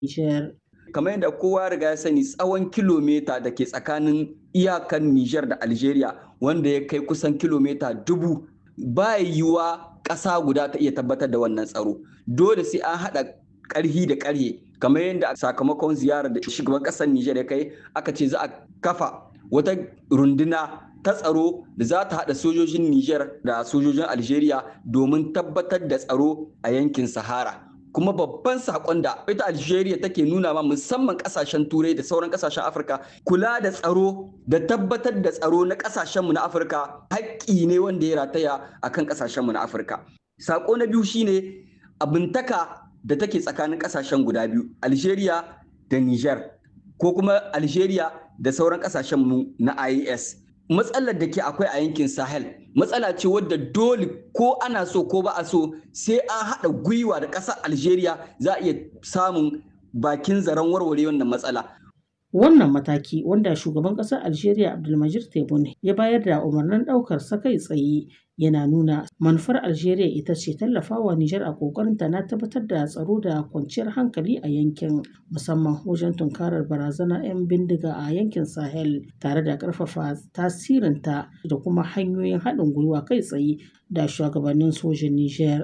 Nijar. kamar yadda kowa riga ya sani tsawon kilomita da ke tsakanin iyakan Nijar da Algeria wanda ya kai kusan kilomita dubu ba yiwuwa ƙasa guda ta iya tabbatar da wannan tsaro dole sai an haɗa ƙarhi da ƙarhe kamar yadda sakamakon ziyarar da shugaban ƙasar Nijar ya kai aka ce za a kafa wata runduna ta tsaro da za ta haɗa sojojin Nijar da sojojin Algeria domin tabbatar da tsaro a yankin Sahara. kuma babban sakon da ita Algeria take nuna ma musamman kasashen turai da sauran kasashen Afirka kula da tsaro da tabbatar da tsaro na kasashenmu na Afirka haƙƙi ne wanda ya rataya akan kasashenmu na Afirka. Sako na biyu shine abintaka da take tsakanin kasashen guda biyu Algeria da Niger ko kuma Algeria da sauran kasashenmu na IAS. matsalar da ke akwai a yankin sahel matsala ce wadda dole ko ana so ko ba a so sai an haɗa gwiwa da ƙasar algeria za a iya samun bakin zaren warware wannan matsala Wannan mataki wanda shugaban ƙasar Algeria Abdulmajid Tebboune ya bayar da umarnin ɗaukar sa kai tsaye yana nuna manufar Algeria ita ce tallafawa Nijar a ƙoƙarinta na tabbatar da tsaro da kwanciyar hankali a yankin musamman wajen tunkarar barazanar 'yan bindiga a yankin Sahel tare da ƙarfafa tasirinta da kuma hanyoyin haɗin gwiwa kai tsaye da shugabannin sojin Nijar.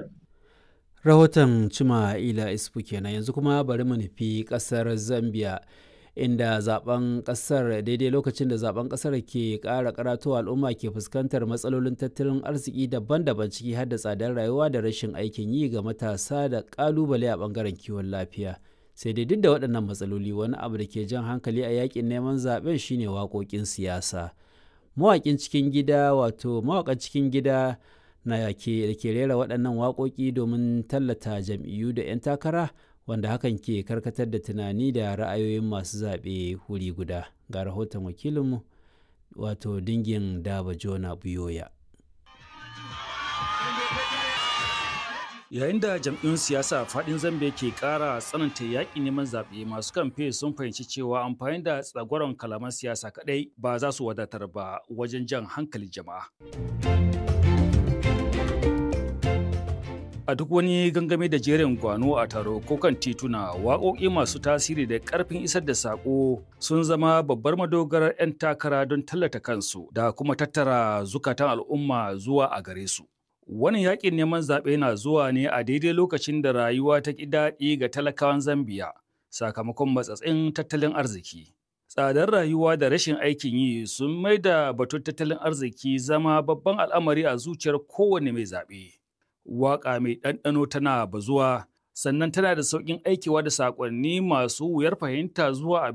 Rahoton Cima Ila Isfu kenan yanzu kuma bari mu nufi ƙasar Zambia. inda zaben kasar daidai lokacin da zaben kasar ke kara karatowa al'umma ke fuskantar matsalolin tattalin arziki daban-daban ciki har da tsadar rayuwa da rashin aikin yi ga matasa da kalubale a bangaren kiwon lafiya sai dai duk da waɗannan matsaloli wani abu da ke jan hankali a yakin neman zaben shine waƙoƙin siyasa mawaƙin cikin gida wato mawaƙan cikin gida na ke da ke rera waɗannan waƙoƙi domin tallata jam'iyyu da 'yan takara wanda hakan ke karkatar da tunani da ra'ayoyin masu zaɓe wuri guda ga rahoton wakilinmu wato dingin daba jona buyoya yayin da jam'iyyun siyasa faɗin zambia ke ƙara tsananta yaƙi neman zaɓe masu kamfe sun fahimci cewa amfani da tsagwaron kalaman siyasa kaɗai ba za su wadatar ba wajen jan hankalin jama'a a duk wani gangame da jerin gwano a taro ko kan tituna waƙoƙi masu tasiri da ƙarfin isar da saƙo sun zama babbar madogarar 'yan takara don tallata kansu da kuma tattara zukatan al'umma zuwa a gare su Wannan yaƙin neman zaɓe na zuwa ne a daidai lokacin da rayuwa ta ƙi daɗi ga talakawan Zambiya sakamakon matsatsin tattalin arziki. Tsadar rayuwa da rashin aikin yi sun mai da batun tattalin arziki zama babban al'amari a zuciyar kowane mai zaɓe. waƙa mai ɗanɗano tana bazuwa sannan tana da sauƙin aikewa da saƙonni masu wuyar fahimta zuwa